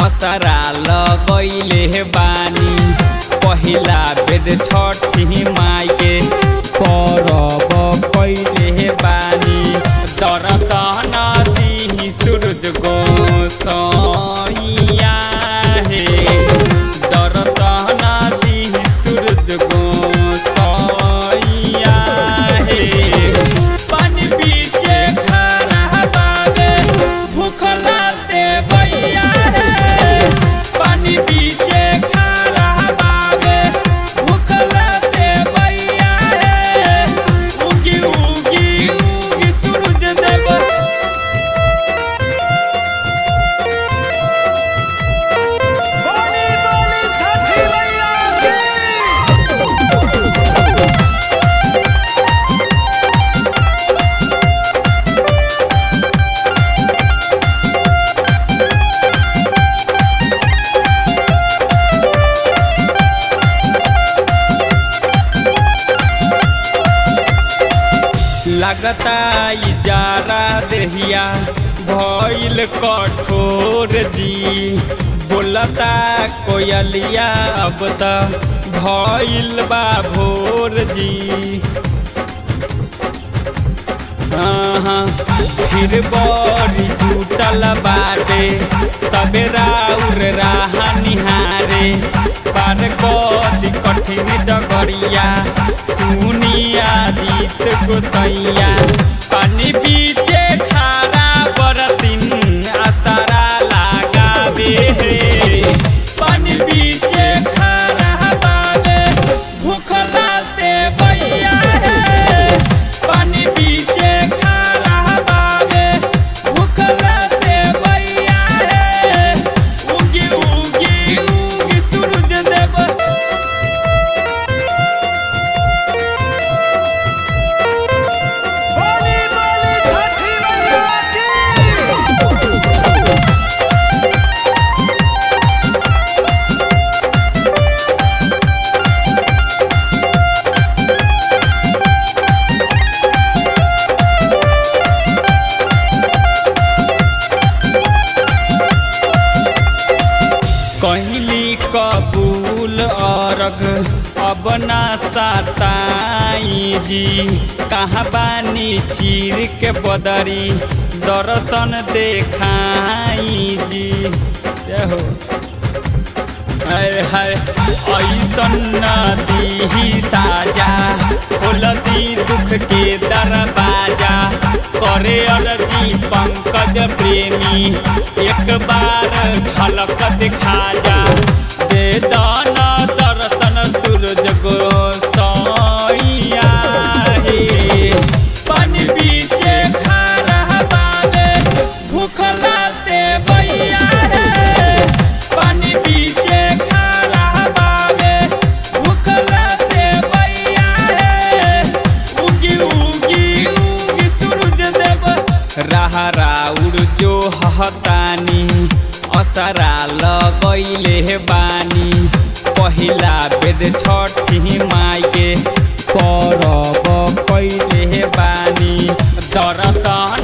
असरा लगैले बानी पहिला बेर छठी माई के परब कैले बानी दर्शन दिही सूरज गोसैया हे दर्शन दिही सूरज गोसैया हे पानी बीचे खड़ा बाबे भूखला दे भैया हे पानी बीचे खड़ा बाबे भूखला दे भैया हे उगी उगी उगी सूरज देव बोली बोली छठी मैया की लगता इजारा देहिया भइल कठोर जी बोलता कोयलिया अब त भइल बा भोर जी हाँ, फिर बड़ी जुटल बाटे सबेरा उर राह निहारे पार कदी कठिन डगरिया सुनिया दीत गोसैया पानी बीचे खारा बरतिन असरा लगावे हे पानी बीचे खारा बाबे भूखला ते भैया हे पानी बीचे खारा बाबे भूखला ते भैया हे उगी उगी उगी सूरज देव बोली बोली छठी मैया की कहली कबूल अरग अब ना सताई जी कहाँ बानी चीर के बदरी दर्शन देखाई जी जय हो हाय हाय ऐसन नदी साजा खोलती दुख के दरवाजा करे अर्जी पंकज प्रेमी एक बार झलक दिखा जा दे दाना दर्शन सूरज गोसैया हे पानी बीचे खड़ा बाबे भूखला ते भैया हे पानी बीचे खड़ा बाबे भूखला ते भैया हे उगी उगी उगी सूरज देव राह राउर जो हतानी असरा लगैले बानी पहिला बेर छठी माई के परब कैले बानी दर्शन